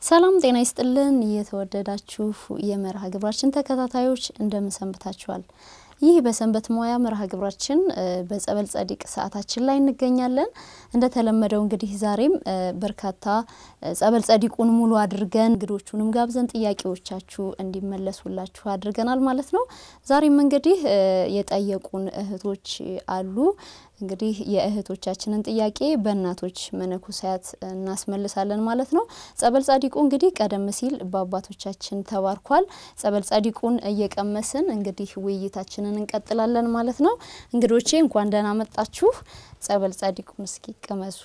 ሰላም ጤና ይስጥልን። የተወደዳችሁ የመርሃ ግብራችን ተከታታዮች እንደምን ሰንብታችኋል? ይህ በሰንበት ሙያ መርሃ ግብራችን በጸበል ጸዲቅ ሰዓታችን ላይ እንገኛለን። እንደተለመደው እንግዲህ ዛሬም በርካታ ጸበል ጸዲቁን ሙሉ አድርገን እንግዶቹንም ጋብዘን ጥያቄዎቻችሁ እንዲመለሱላችሁ አድርገናል ማለት ነው። ዛሬም እንግዲህ የጠየቁን እህቶች አሉ። እንግዲህ የእህቶቻችንን ጥያቄ በእናቶች መነኮሳያት እናስመልሳለን ማለት ነው። ጸበል ጸዲቁ እንግዲህ ቀደም ሲል በአባቶቻችን ተባርኳል። ጸበል ጸዲቁን እየቀመስን እንግዲህ ውይይታችንን እንቀጥላለን ማለት ነው። እንግዶቼ እንኳን ደህና መጣችሁ። ጸበል ጸዲቁን እስኪ ቅመሱ።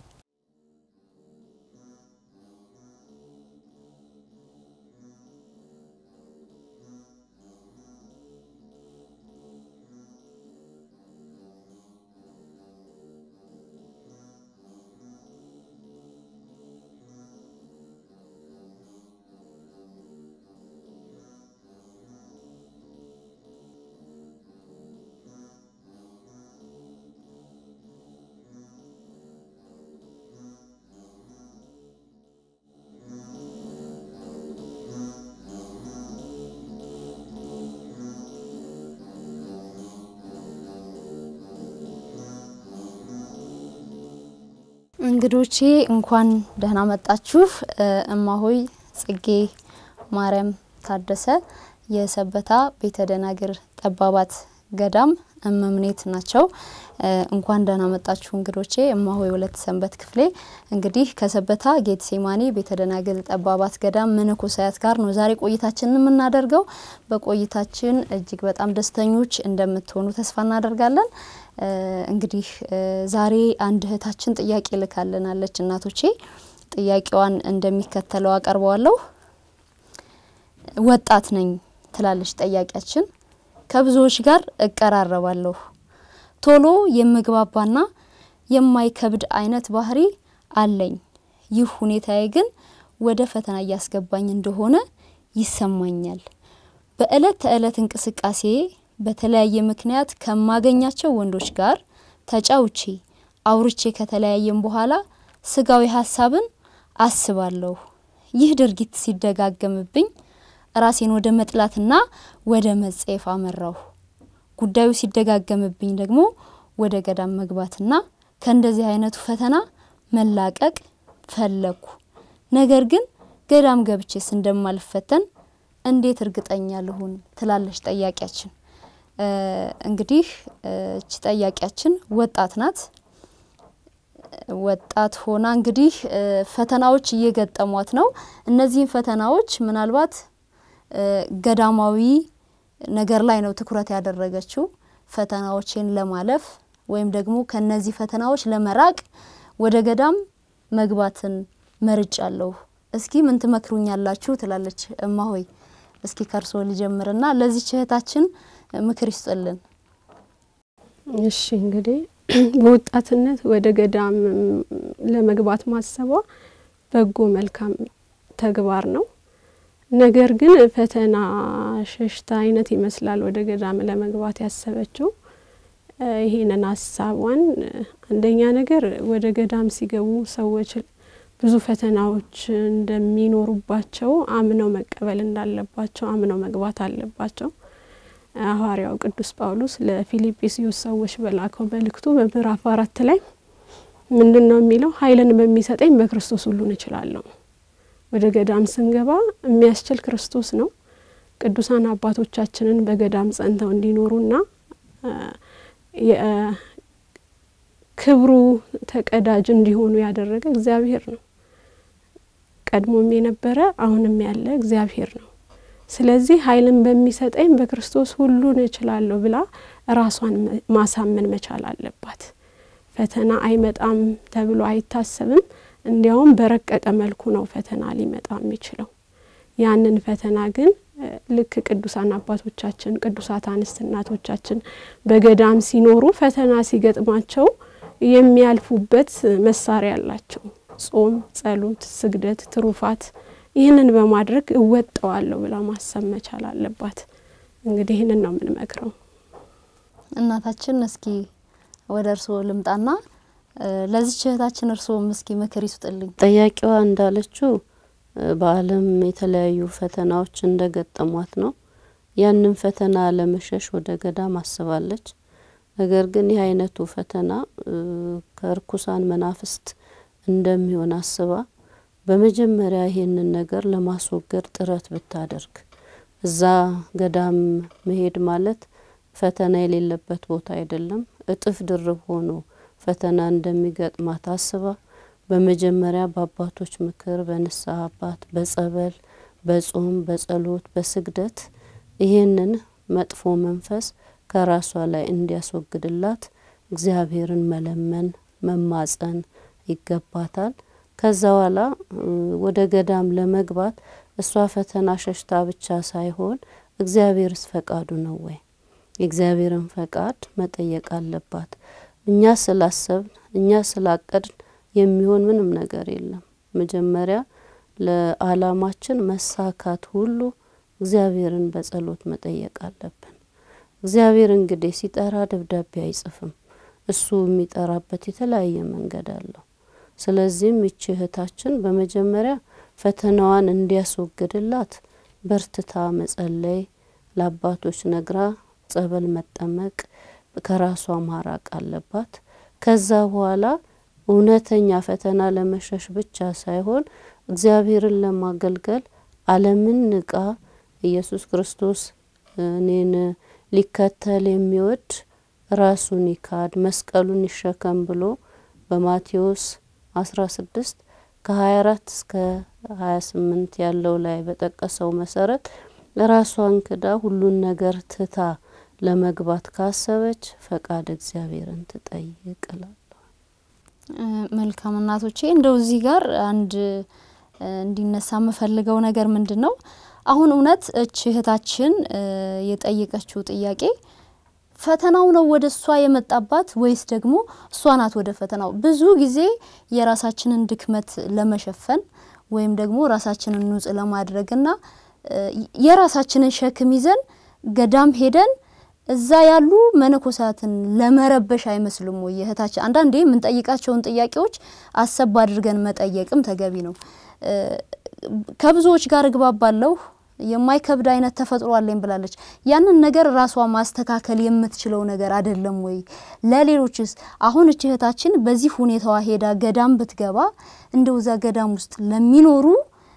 እንግዶቼ እንኳን ደህና መጣችሁ። እማሆይ ጽጌ ማርያም ታደሰ የሰበታ ቤተ ደናግር ጠባባት ገዳም እመምኔት ናቸው። እንኳን ደህና መጣችሁ እንግዶቼ። እማሆይ ሁለት ሰንበት ክፍሌ እንግዲህ ከሰበታ ጌትሴማኒ ቤተ ደናግል ጠባባት ገዳም መነኮሳያት ጋር ነው ዛሬ ቆይታችንን የምናደርገው። በቆይታችን እጅግ በጣም ደስተኞች እንደምትሆኑ ተስፋ እናደርጋለን። እንግዲህ ዛሬ አንድ እህታችን ጥያቄ ልካልናለች። እናቶቼ ጥያቄዋን እንደሚከተለው አቀርበዋለሁ። ወጣት ነኝ ትላለች ጠያቂያችን። ከብዙዎች ጋር እቀራረባለሁ። ቶሎ የምግባባና የማይከብድ አይነት ባህሪ አለኝ። ይህ ሁኔታዬ ግን ወደ ፈተና እያስገባኝ እንደሆነ ይሰማኛል። በእለት ተዕለት እንቅስቃሴ በተለያየ ምክንያት ከማገኛቸው ወንዶች ጋር ተጫውቼ አውርቼ ከተለያየም በኋላ ስጋዊ ሀሳብን አስባለሁ። ይህ ድርጊት ሲደጋገምብኝ ራሴን ወደ መጥላትና ወደ መጸየፍ አመራሁ። ጉዳዩ ሲደጋገምብኝ ደግሞ ወደ ገዳም መግባትና ከእንደዚህ አይነቱ ፈተና መላቀቅ ፈለግኩ። ነገር ግን ገዳም ገብቼስ እንደማልፈተን እንዴት እርግጠኛ ልሁን? ትላለች ጠያቂያችን። እንግዲህ እቺ ጠያቂያችን ወጣት ናት። ወጣት ሆና እንግዲህ ፈተናዎች እየገጠሟት ነው። እነዚህን ፈተናዎች ምናልባት ገዳማዊ ነገር ላይ ነው ትኩረት ያደረገችው። ፈተናዎችን ለማለፍ ወይም ደግሞ ከነዚህ ፈተናዎች ለመራቅ ወደ ገዳም መግባትን መርጫለሁ። እስኪ ምን ትመክሩኛላችሁ? ትላለች እማሆይ። እስኪ ከርሶ ልጀምርና ለዚች እህታችን ምክር ይስጥልን። እሺ እንግዲህ በወጣትነት ወደ ገዳም ለመግባት ማሰቧ በጎ መልካም ተግባር ነው። ነገር ግን ፈተና ሸሽታ አይነት ይመስላል ወደ ገዳም ለመግባት ያሰበችው። ይሄንን ሀሳቧን አንደኛ ነገር ወደ ገዳም ሲገቡ ሰዎች ብዙ ፈተናዎች እንደሚኖሩባቸው አምነው መቀበል እንዳለባቸው አምነው መግባት አለባቸው። ሐዋርያው ቅዱስ ጳውሎስ ለፊልጵስዩስ ሰዎች በላከው መልእክቱ በምዕራፍ አራት ላይ ምንድን ነው የሚለው? ኃይልን በሚሰጠኝ በክርስቶስ ሁሉን እችላለሁ። ወደ ገዳም ስንገባ የሚያስችል ክርስቶስ ነው። ቅዱሳን አባቶቻችንን በገዳም ጸንተው እንዲኖሩና ክብሩ ተቀዳጅ እንዲሆኑ ያደረገ እግዚአብሔር ነው። ቀድሞም የነበረ አሁንም ያለ እግዚአብሔር ነው። ስለዚህ ኃይልን በሚሰጠኝ በክርስቶስ ሁሉን እችላለሁ ብላ ራሷን ማሳመን መቻል አለባት። ፈተና አይመጣም ተብሎ አይታሰብም። እንዲያውም በረቀቀ መልኩ ነው ፈተና ሊመጣ የሚችለው። ያንን ፈተና ግን ልክ ቅዱሳን አባቶቻችን ቅዱሳት አንስት እናቶቻችን በገዳም ሲኖሩ ፈተና ሲገጥማቸው የሚያልፉበት መሳሪያ አላቸው። ጾም፣ ጸሎት፣ ስግደት፣ ትሩፋት ይህንን በማድረግ እወጠዋለሁ ብላ ማሰብ መቻል አለባት። እንግዲህ ይህንን ነው የምንመክረው። እናታችን እስኪ ወደ እርስዎ ልምጣና ለዚች እህታችን እርስዎም እስኪ ምክር ይስጥልኝ። ጠያቂዋ እንዳለችው በዓለም የተለያዩ ፈተናዎች እንደገጠሟት ነው። ያንን ፈተና ለመሸሽ ወደ ገዳም አስባለች። ነገር ግን ይህ አይነቱ ፈተና ከእርኩሳን መናፍስት እንደሚሆን አስባ በመጀመሪያ ይሄንን ነገር ለማስወገድ ጥረት ብታደርግ እዛ ገዳም መሄድ ማለት ፈተና የሌለበት ቦታ አይደለም። እጥፍ ድርብ ሆኖ ፈተና እንደሚገጥማት አስባ በመጀመሪያ በአባቶች ምክር፣ በንስሐ አባት፣ በጸበል፣ በጾም፣ በጸሎት፣ በስግደት ይሄንን መጥፎ መንፈስ ከራሷ ላይ እንዲያስወግድላት እግዚአብሔርን መለመን መማጸን ይገባታል። ከዛ በኋላ ወደ ገዳም ለመግባት እሷ ፈተና ሸሽታ ብቻ ሳይሆን እግዚአብሔርስ ፈቃዱ ነው ወይ? የእግዚአብሔርን ፈቃድ መጠየቅ አለባት። እኛ ስላሰብን እኛ ስላቀድን የሚሆን ምንም ነገር የለም። መጀመሪያ ለዓላማችን መሳካት ሁሉ እግዚአብሔርን በጸሎት መጠየቅ አለብን። እግዚአብሔር እንግዲህ ሲጠራ ደብዳቤ አይጽፍም። እሱ የሚጠራበት የተለያየ መንገድ አለው። ስለዚህም ይቺ እህታችን በመጀመሪያ ፈተናዋን እንዲያስወግድላት በርትታ መጸለይ፣ ለአባቶች ነግራ ጸበል መጠመቅ፣ ከራሷ ማራቅ አለባት። ከዛ በኋላ እውነተኛ ፈተና ለመሸሽ ብቻ ሳይሆን እግዚአብሔርን ለማገልገል ዓለምን ንቃ ኢየሱስ ክርስቶስ እኔን ሊከተል የሚወድ ራሱን ይካድ መስቀሉን ይሸከም ብሎ በማቴዎስ አስራ ስድስት ከሀያ አራት እስከ ሀያ ስምንት ያለው ላይ በጠቀሰው መሰረት ራሷን ክዳ ሁሉን ነገር ትታ ለመግባት ካሰበች ፈቃድ እግዚአብሔርን ትጠይቅ እላለሁ። መልካም እናቶቼ፣ እንደው እዚህ ጋር አንድ እንዲነሳ የምፈልገው ነገር ምንድን ነው? አሁን እውነት እች እህታችን የጠየቀችው ጥያቄ ፈተናው ነው ወደ እሷ የመጣባት ወይስ ደግሞ እሷ ናት ወደ ፈተናው? ብዙ ጊዜ የራሳችንን ድክመት ለመሸፈን ወይም ደግሞ ራሳችንን ንጹሕ ለማድረግና የራሳችንን ሸክም ይዘን ገዳም ሄደን እዛ ያሉ መነኮሳትን ለመረበሽ አይመስልም ወይ? እህታችን አንዳንዴ የምንጠይቃቸውን ጥያቄዎች አሰብ አድርገን መጠየቅም ተገቢ ነው። ከብዙዎች ጋር እግባባለሁ የማይከብድ አይነት ተፈጥሮ አለኝ ብላለች። ያንን ነገር ራሷ ማስተካከል የምትችለው ነገር አይደለም ወይ? ለሌሎችስ አሁን እች እህታችን በዚህ ሁኔታዋ ሄዳ ገዳም ብትገባ እንደው እዛ ገዳም ውስጥ ለሚኖሩ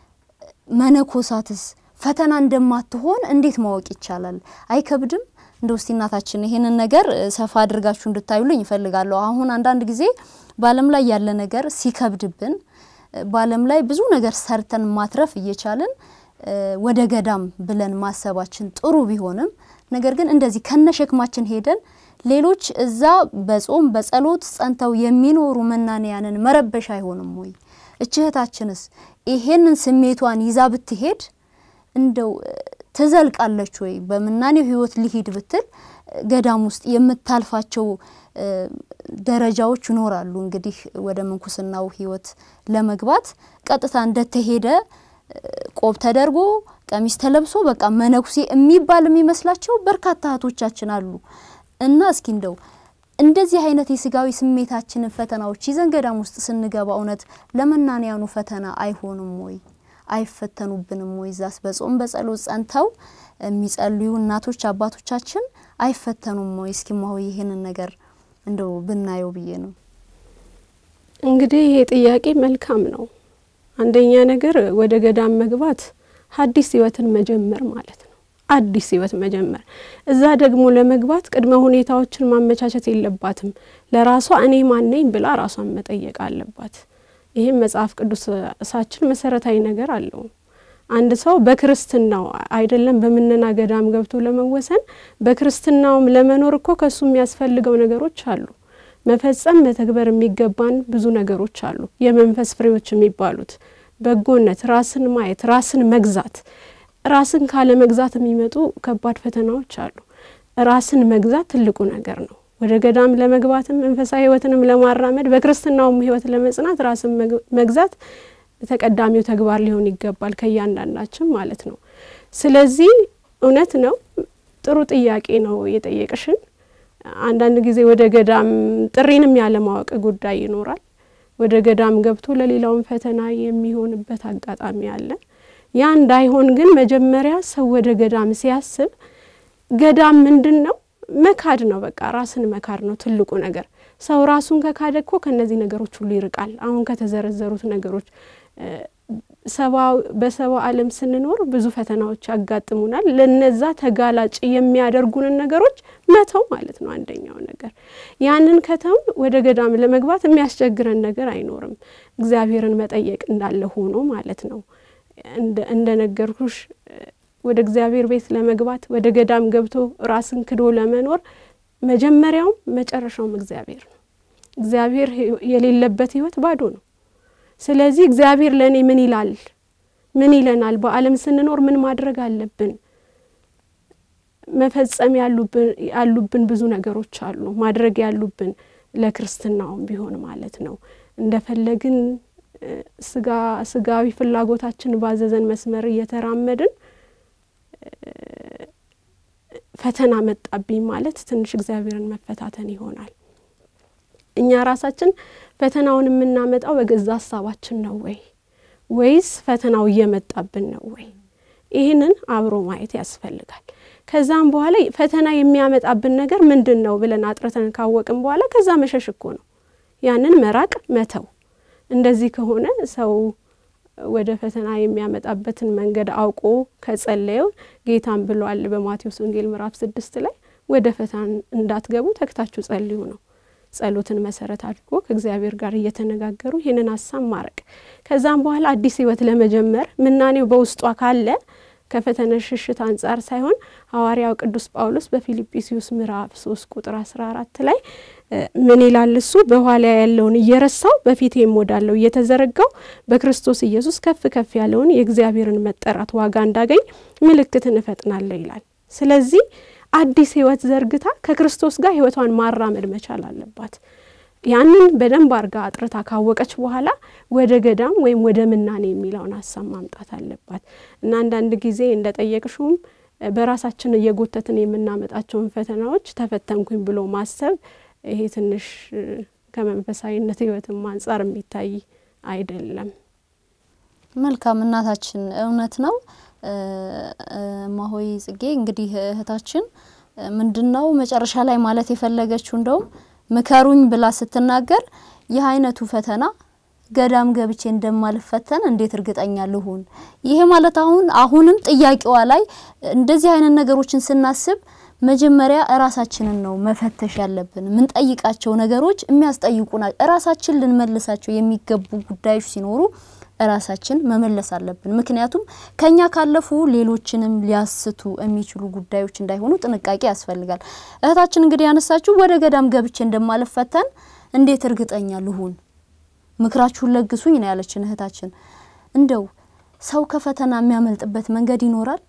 መነኮሳትስ ፈተና እንደማትሆን እንዴት ማወቅ ይቻላል? አይከብድም? እንደው እስቲ እናታችን ይሄንን ነገር ሰፋ አድርጋችሁ እንድታዩልኝ ይፈልጋለሁ። አሁን አንዳንድ ጊዜ በዓለም ላይ ያለ ነገር ሲከብድብን በዓለም ላይ ብዙ ነገር ሰርተን ማትረፍ እየቻልን ወደ ገዳም ብለን ማሰባችን ጥሩ ቢሆንም ነገር ግን እንደዚህ ከነሸክማችን ሄደን ሌሎች እዛ በጾም በጸሎት ጸንተው የሚኖሩ መናንያንን መረበሽ አይሆንም ወይ? እችህታችንስ ይሄንን ስሜቷን ይዛ ብትሄድ እንደው ትዘልቃለች ወይ? በምናኔው ህይወት ሊሂድ ብትል ገዳም ውስጥ የምታልፋቸው ደረጃዎች ይኖራሉ። እንግዲህ ወደ ምንኩስናው ህይወት ለመግባት ቀጥታ እንደተሄደ ቆብ ተደርጎ ቀሚስ ተለብሶ በቃ መነኩሴ የሚባል የሚመስላቸው በርካታ እህቶቻችን አሉ። እና እስኪ እንደው እንደዚህ አይነት የስጋዊ ስሜታችንን ፈተናዎች ይዘን ገዳም ውስጥ ስንገባ እውነት ለመናንያኑ ፈተና አይሆንም ወይ? አይፈተኑብንም ወይ? ዛስ በጾም በጸሎት ጸንተው የሚጸልዩ እናቶች አባቶቻችን አይፈተኑም ወይ? እስኪ ማሆይ ይሄንን ነገር እንደው ብናየው ብዬ ነው። እንግዲህ ይሄ ጥያቄ መልካም ነው። አንደኛ ነገር ወደ ገዳም መግባት ሐዲስ ህይወትን መጀመር ማለት ነው። አዲስ ህይወት መጀመር። እዛ ደግሞ ለመግባት ቅድመ ሁኔታዎችን ማመቻቸት የለባትም። ለራሷ እኔ ማነኝ ብላ ራሷን መጠየቅ አለባት። ይህም መጽሐፍ ቅዱሳችን መሰረታዊ ነገር አለው። አንድ ሰው በክርስትናው አይደለም በምነና ገዳም ገብቶ ለመወሰን በክርስትናውም ለመኖር እኮ ከሱ የሚያስፈልገው ነገሮች አሉ። መፈጸም መተግበር የሚገባን ብዙ ነገሮች አሉ። የመንፈስ ፍሬዎች የሚባሉት በጎነት፣ ራስን ማየት፣ ራስን መግዛት። ራስን ካለ መግዛት የሚመጡ ከባድ ፈተናዎች አሉ። ራስን መግዛት ትልቁ ነገር ነው። ወደ ገዳም ለመግባትም መንፈሳዊ ህይወትንም ለማራመድ በክርስትናውም ህይወት ለመጽናት ራስን መግዛት ተቀዳሚው ተግባር ሊሆን ይገባል ከእያንዳንዳችን ማለት ነው። ስለዚህ እውነት ነው፣ ጥሩ ጥያቄ ነው የጠየቅሽን። አንዳንድ ጊዜ ወደ ገዳም ጥሪንም ያለማወቅ ጉዳይ ይኖራል። ወደ ገዳም ገብቶ ለሌላውን ፈተና የሚሆንበት አጋጣሚ አለ። ያ እንዳይሆን ግን መጀመሪያ ሰው ወደ ገዳም ሲያስብ ገዳም ምንድን ነው? መካድ ነው። በቃ ራስን መካድ ነው ትልቁ ነገር። ሰው ራሱን ከካደ እኮ ከእነዚህ ነገሮች ሁሉ ይርቃል። አሁን ከተዘረዘሩት ነገሮች በሰባ ዓለም ስንኖር ብዙ ፈተናዎች ያጋጥሙናል። ለነዛ ተጋላጭ የሚያደርጉንን ነገሮች መተው ማለት ነው አንደኛው ነገር። ያንን ከተውን ወደ ገዳም ለመግባት የሚያስቸግረን ነገር አይኖርም። እግዚአብሔርን መጠየቅ እንዳለ ሆኖ ማለት ነው። እንደ ነገርኩሽ ወደ እግዚአብሔር ቤት ለመግባት ወደ ገዳም ገብቶ ራስን ክዶ ለመኖር መጀመሪያውም መጨረሻውም እግዚአብሔር ነው። እግዚአብሔር የሌለበት ሕይወት ባዶ ነው። ስለዚህ እግዚአብሔር ለእኔ ምን ይላል? ምን ይለናል? በዓለም ስንኖር ምን ማድረግ አለብን? መፈጸም ያሉብን ብዙ ነገሮች አሉ። ማድረግ ያሉብን ለክርስትናውም ቢሆን ማለት ነው። እንደፈለግን ስጋ ስጋዊ ፍላጎታችን ባዘዘን መስመር እየተራመድን ፈተና መጣብኝ ማለት ትንሽ እግዚአብሔርን መፈታተን ይሆናል። እኛ ራሳችን ፈተናውን የምናመጣው በገዛ ሀሳባችን ነው ወይ ወይስ ፈተናው እየመጣብን ነው ወይ? ይህንን አብሮ ማየት ያስፈልጋል። ከዛም በኋላ ፈተና የሚያመጣብን ነገር ምንድን ነው ብለን አጥርተን ካወቅን በኋላ ከዛ መሸሽ እኮ ነው። ያንን መራቅ መተው። እንደዚህ ከሆነ ሰው ወደ ፈተና የሚያመጣበትን መንገድ አውቆ ከጸለየው ጌታም ብሏል በማቴዎስ ወንጌል ምዕራፍ ስድስት ላይ ወደ ፈተና እንዳትገቡ ተግታችሁ ጸልዩ ነው። ጸሎትን መሰረት አድርጎ ከእግዚአብሔር ጋር እየተነጋገሩ ይህንን ሀሳብ ማረቅ ከዛም በኋላ አዲስ ሕይወት ለመጀመር ምናኔው በውስጧ ካለ ከፈተና ሽሽት አንጻር ሳይሆን ሐዋርያው ቅዱስ ጳውሎስ በፊልጵስዩስ ምዕራፍ ሶስት ቁጥር አስራ አራት ላይ ምን ይላል? እሱ በኋላ ያለውን እየረሳው በፊት የምወዳለው እየተዘረጋው በክርስቶስ ኢየሱስ ከፍ ከፍ ያለውን የእግዚአብሔርን መጠራት ዋጋ እንዳገኝ ምልክትን እፈጥናለሁ ይላል። ስለዚህ አዲስ ህይወት ዘርግታ ከክርስቶስ ጋር ህይወቷን ማራመድ መቻል አለባት። ያንን በደንብ አርጋ አጥርታ ካወቀች በኋላ ወደ ገዳም ወይም ወደ ምናኔ የሚለውን ሀሳብ ማምጣት አለባት እና አንዳንድ ጊዜ እንደ ጠየቅሽውም በራሳችን እየጎተትን የምናመጣቸውን ፈተናዎች ተፈተንኩኝ ብሎ ማሰብ ይሄ ትንሽ ከመንፈሳዊነት ህይወትም አንጻር የሚታይ አይደለም። መልካም እናታችን፣ እውነት ነው። ማሆይ ጽጌ እንግዲህ እህታችን ምንድን ነው መጨረሻ ላይ ማለት የፈለገችው እንደውም ምከሩኝ ብላ ስትናገር ይህ አይነቱ ፈተና ገዳም ገብቼ እንደማልፈተን እንዴት እርግጠኛ ልሁን? ይሄ ማለት አሁን አሁንም ጥያቄዋ ላይ እንደዚህ አይነት ነገሮችን ስናስብ መጀመሪያ እራሳችንን ነው መፈተሽ ያለብን። የምንጠይቃቸው ነገሮች የሚያስጠይቁና እራሳችን ልንመልሳቸው የሚገቡ ጉዳዮች ሲኖሩ እራሳችን መመለስ አለብን። ምክንያቱም ከኛ ካለፉ ሌሎችንም ሊያስቱ የሚችሉ ጉዳዮች እንዳይሆኑ ጥንቃቄ ያስፈልጋል። እህታችን እንግዲህ ያነሳችሁ ወደ ገዳም ገብቼ እንደማልፈተን እንዴት እርግጠኛ ልሁን? ምክራችሁን ለግሱኝ ነው ያለችን እህታችን። እንደው ሰው ከፈተና የሚያመልጥበት መንገድ ይኖራል?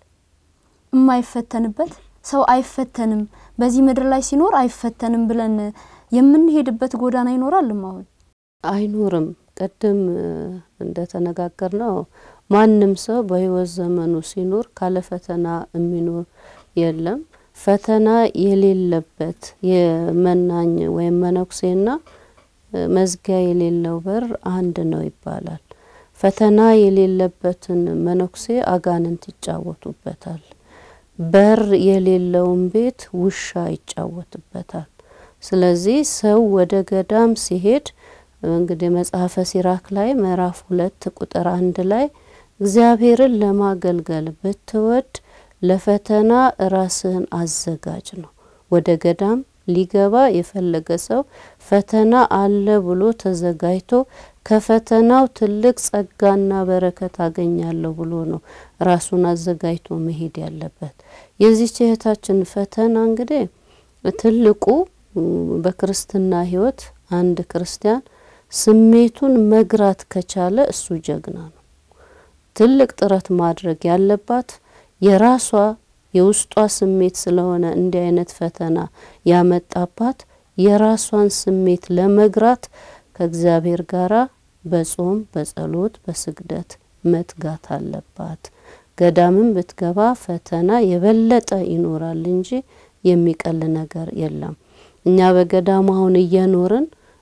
የማይፈተንበት ሰው አይፈተንም፣ በዚህ ምድር ላይ ሲኖር አይፈተንም ብለን የምንሄድበት ጎዳና ይኖራል? አሁን አይኖርም። ቅድም እንደተነጋገር ነው ማንም ሰው በህይወት ዘመኑ ሲኖር ካለ ፈተና የሚኖር የለም። ፈተና የሌለበት የመናኝ ወይም መነኩሴና መዝጊያ የሌለው በር አንድ ነው ይባላል። ፈተና የሌለበትን መነኩሴ አጋንንት ይጫወቱበታል። በር የሌለውን ቤት ውሻ ይጫወትበታል። ስለዚህ ሰው ወደ ገዳም ሲሄድ እንግዲህ መጽሐፈ ሲራክ ላይ ምዕራፍ ሁለት ቁጥር አንድ ላይ እግዚአብሔርን ለማገልገል ብትወድ ለፈተና ራስህን አዘጋጅ ነው። ወደ ገዳም ሊገባ የፈለገ ሰው ፈተና አለ ብሎ ተዘጋጅቶ ከፈተናው ትልቅ ጸጋና በረከት አገኛለሁ ብሎ ነው ራሱን አዘጋጅቶ መሄድ ያለበት። የዚች እህታችን ፈተና እንግዲህ ትልቁ በክርስትና ሕይወት አንድ ክርስቲያን ስሜቱን መግራት ከቻለ እሱ ጀግና ነው። ትልቅ ጥረት ማድረግ ያለባት የራሷ የውስጧ ስሜት ስለሆነ እንዲህ አይነት ፈተና ያመጣባት የራሷን ስሜት ለመግራት ከእግዚአብሔር ጋራ በጾም በጸሎት በስግደት መትጋት አለባት። ገዳምን ብትገባ ፈተና የበለጠ ይኖራል እንጂ የሚቀል ነገር የለም። እኛ በገዳም አሁን እየኖርን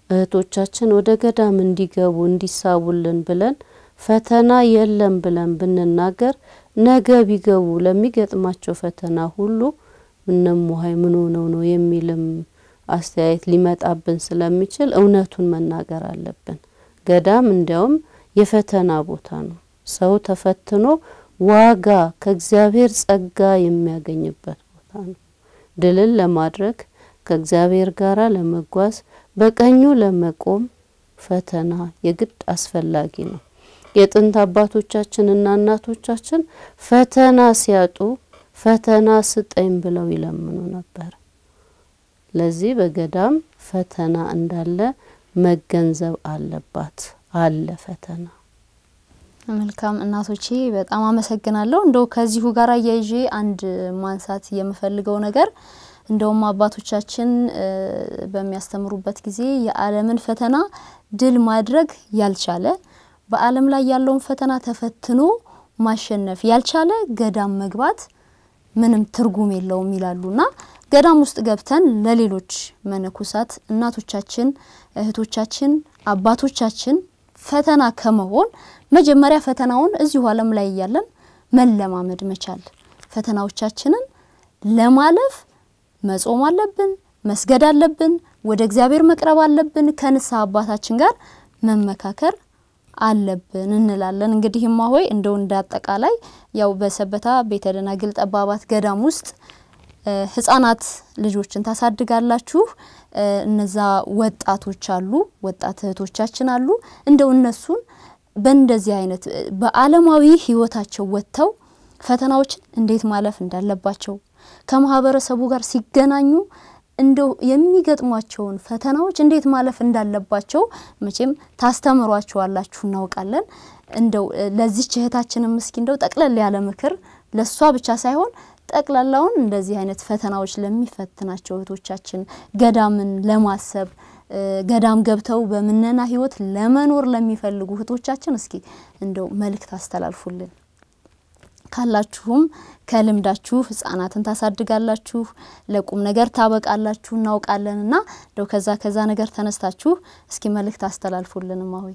እህቶቻችን ወደ ገዳም እንዲገቡ እንዲሳቡልን ብለን ፈተና የለም ብለን ብንናገር ነገ ቢገቡ ለሚገጥማቸው ፈተና ሁሉ እነሙሀይ ምን ሆነው ነው የሚልም አስተያየት ሊመጣብን ስለሚችል እውነቱን መናገር አለብን። ገዳም እንዲያውም የፈተና ቦታ ነው። ሰው ተፈትኖ ዋጋ ከእግዚአብሔር ጸጋ የሚያገኝበት ቦታ ነው። ድልን ለማድረግ ከእግዚአብሔር ጋር ለመጓዝ በቀኙ ለመቆም ፈተና የግድ አስፈላጊ ነው። የጥንት አባቶቻችንና እናቶቻችን ፈተና ሲያጡ ፈተና ስጠኝ ብለው ይለምኑ ነበር። ለዚህ በገዳም ፈተና እንዳለ መገንዘብ አለባት። አለ ፈተና። መልካም እናቶቼ በጣም አመሰግናለሁ። እንደው ከዚሁ ጋር አያይዤ አንድ ማንሳት የምፈልገው ነገር እንደውም አባቶቻችን በሚያስተምሩበት ጊዜ የዓለምን ፈተና ድል ማድረግ ያልቻለ በዓለም ላይ ያለውን ፈተና ተፈትኖ ማሸነፍ ያልቻለ ገዳም መግባት ምንም ትርጉም የለውም ይላሉና ገዳም ውስጥ ገብተን ለሌሎች መነኮሳት እናቶቻችን፣ እህቶቻችን፣ አባቶቻችን ፈተና ከመሆን መጀመሪያ ፈተናውን እዚሁ ዓለም ላይ እያለን መለማመድ መቻል፣ ፈተናዎቻችንን ለማለፍ መጾም አለብን፣ መስገድ አለብን፣ ወደ እግዚአብሔር መቅረብ አለብን፣ ከንስሐ አባታችን ጋር መመካከር አለብን እንላለን። እንግዲህ እማሆይ እንደው እንደ አጠቃላይ ያው በሰበታ ቤተ ደናግል ጠባባት ገዳም ውስጥ ህጻናት ልጆችን ታሳድጋላችሁ። እነዛ ወጣቶች አሉ፣ ወጣት እህቶቻችን አሉ። እንደው እነሱን በእንደዚህ አይነት በዓለማዊ ህይወታቸው ወጥተው ፈተናዎችን እንዴት ማለፍ እንዳለባቸው ከማህበረሰቡ ጋር ሲገናኙ እንደው የሚገጥሟቸውን ፈተናዎች እንዴት ማለፍ እንዳለባቸው መቼም ታስተምሯቸዋላችሁ እናውቃለን። እንደው ለዚች እህታችንም እስኪ እንደው ጠቅለል ያለ ምክር ለሷ ብቻ ሳይሆን ጠቅላላውን እንደዚህ አይነት ፈተናዎች ለሚፈትናቸው እህቶቻችን ገዳምን ለማሰብ ገዳም ገብተው በምነና ህይወት ለመኖር ለሚፈልጉ እህቶቻችን እስኪ እንደው መልእክት አስተላልፉልን። ካላችሁም ከልምዳችሁ ህጻናትን ታሳድጋላችሁ፣ ለቁም ነገር ታበቃላችሁ እናውቃለን እና እንደው ከዛ ከዛ ነገር ተነስታችሁ እስኪ መልእክት አስተላልፉልን እማሆይ።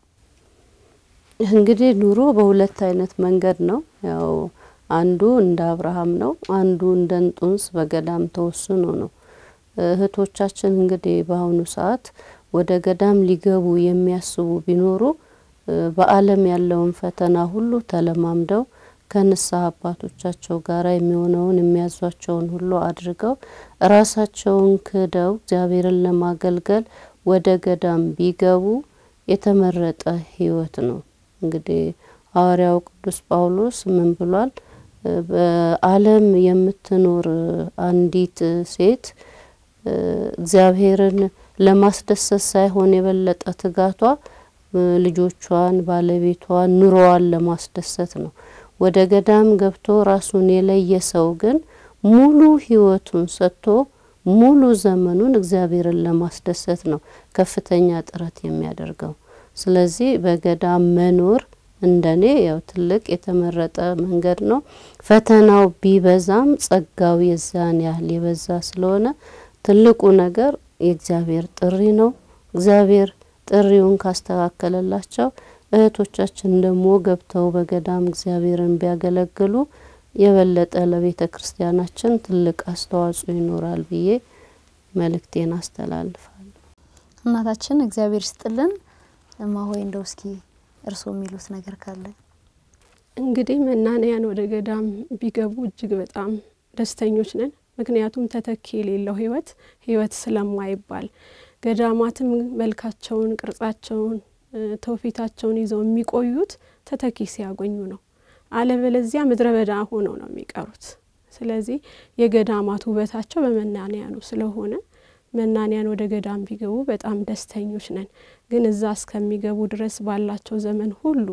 እንግዲህ ኑሮ በሁለት አይነት መንገድ ነው። ያው አንዱ እንደ አብርሃም ነው፣ አንዱ እንደ እንጡንስ በገዳም ተወስኖ ነው። እህቶቻችን እንግዲህ በአሁኑ ሰዓት ወደ ገዳም ሊገቡ የሚያስቡ ቢኖሩ በዓለም ያለውን ፈተና ሁሉ ተለማምደው ከንስሐ አባቶቻቸው ጋር የሚሆነውን የሚያዟቸውን ሁሉ አድርገው ራሳቸውን ክደው እግዚአብሔርን ለማገልገል ወደ ገዳም ቢገቡ የተመረጠ ህይወት ነው። እንግዲህ ሐዋርያው ቅዱስ ጳውሎስ ምን ብሏል? በዓለም የምትኖር አንዲት ሴት እግዚአብሔርን ለማስደሰት ሳይሆን የበለጠ ትጋቷ ልጆቿን፣ ባለቤቷን፣ ኑሮዋን ለማስደሰት ነው። ወደ ገዳም ገብቶ ራሱን የለየ ሰው ግን ሙሉ ህይወቱን ሰጥቶ ሙሉ ዘመኑን እግዚአብሔርን ለማስደሰት ነው ከፍተኛ ጥረት የሚያደርገው። ስለዚህ በገዳም መኖር እንደኔ ያው ትልቅ የተመረጠ መንገድ ነው። ፈተናው ቢበዛም ጸጋው የዛን ያህል የበዛ ስለሆነ ትልቁ ነገር የእግዚአብሔር ጥሪ ነው። እግዚአብሔር ጥሪውን ካስተካከለላቸው እህቶቻችን ደግሞ ገብተው በገዳም እግዚአብሔርን ቢያገለግሉ የበለጠ ለቤተ ክርስቲያናችን ትልቅ አስተዋጽኦ ይኖራል ብዬ መልእክቴን አስተላልፋለሁ። እናታችን እግዚአብሔር ይስጥልን። እማሆይ እንደው እስኪ እርስዎ የሚሉት ነገር ካለ? እንግዲህ መናንያን ወደ ገዳም ቢገቡ እጅግ በጣም ደስተኞች ነን። ምክንያቱም ተተኪ የሌለው ህይወት ህይወት ስለማይባል ገዳማትም መልካቸውን፣ ቅርጻቸውን፣ ትውፊታቸውን ይዘው የሚቆዩት ተተኪ ሲያገኙ ነው። አለበለዚያ ምድረ በዳ ሆነው ነው የሚቀሩት። ስለዚህ የገዳማት ውበታቸው በመናንያኑ ስለሆነ መናንያን ወደ ገዳም ቢገቡ በጣም ደስተኞች ነን። ግን እዛ እስከሚገቡ ድረስ ባላቸው ዘመን ሁሉ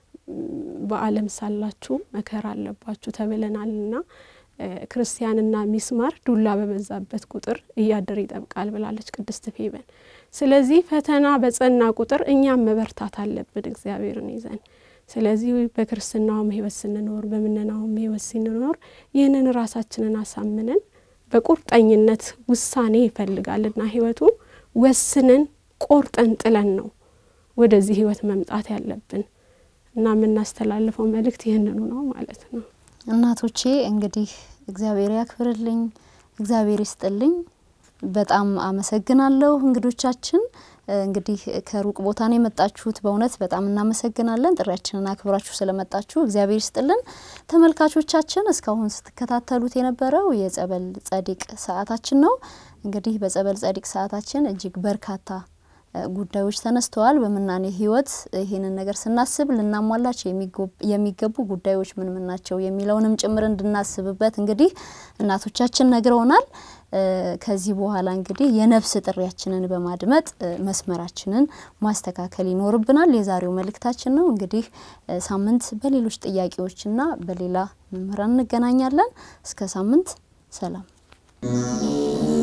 በዓለም ሳላችሁ መከራ አለባችሁ ተብለናልና ክርስቲያንና ሚስማር ዱላ በበዛበት ቁጥር እያደር ይጠብቃል ብላለች ቅድስት ፌበን። ስለዚህ ፈተና በጸና ቁጥር እኛም መበርታት አለብን እግዚአብሔርን ይዘን። ስለዚህ በክርስትናውም ህይወት ስንኖር በምነናውም ህይወት ስንኖር ይህንን ራሳችንን አሳምነን በቁርጠኝነት ውሳኔ ይፈልጋልና ህይወቱ ወስነን ቆርጠን ጥለን ነው ወደዚህ ህይወት መምጣት ያለብን እና የምናስተላልፈው መልእክት ይህንኑ ነው ማለት ነው። እናቶቼ እንግዲህ እግዚአብሔር ያክብርልኝ፣ እግዚአብሔር ይስጥልኝ። በጣም አመሰግናለሁ እንግዶቻችን። እንግዲህ ከሩቅ ቦታ ነው የመጣችሁት። በእውነት በጣም እናመሰግናለን። ጥሪያችንን አክብራችሁ ስለመጣችሁ እግዚአብሔር ይስጥልን። ተመልካቾቻችን እስካሁን ስትከታተሉት የነበረው የጸበል ጸዲቅ ሰዓታችን ነው። እንግዲህ በጸበል ጸዲቅ ሰዓታችን እጅግ በርካታ ጉዳዮች ተነስተዋል። በምናኔ ህይወት ይህንን ነገር ስናስብ ልናሟላቸው የሚገቡ ጉዳዮች ምን ምን ናቸው የሚለውንም ጭምር እንድናስብበት እንግዲህ እናቶቻችን ነግረውናል። ከዚህ በኋላ እንግዲህ የነፍስ ጥሪያችንን በማድመጥ መስመራችንን ማስተካከል ይኖርብናል። የዛሬው መልእክታችን ነው። እንግዲህ ሳምንት በሌሎች ጥያቄዎችና በሌላ መምህራን እንገናኛለን። እስከ ሳምንት ሰላም